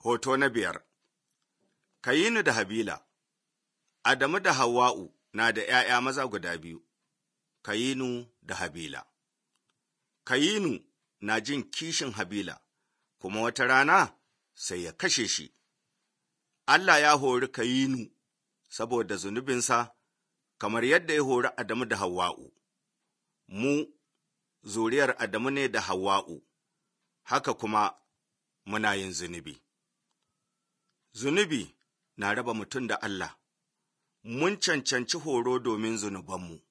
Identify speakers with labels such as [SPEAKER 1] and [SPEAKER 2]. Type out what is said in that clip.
[SPEAKER 1] Hoto na biyar Kayinu da Habila Adamu da Hawwa'u na da ’ya'ya maza guda biyu, Kayinu da Habila. Kayinu na jin kishin Habila, kuma wata rana sai ya kashe shi. Allah ya hori Kayinu saboda zunubinsa, kamar yadda ya hori Adamu da Hawwa'u. Mu, zuriyar Adamu ne da Hawwa'u, haka kuma muna yin zunubi. Zunubi na raba mutum da Allah, mun cancanci horo domin zunubanmu.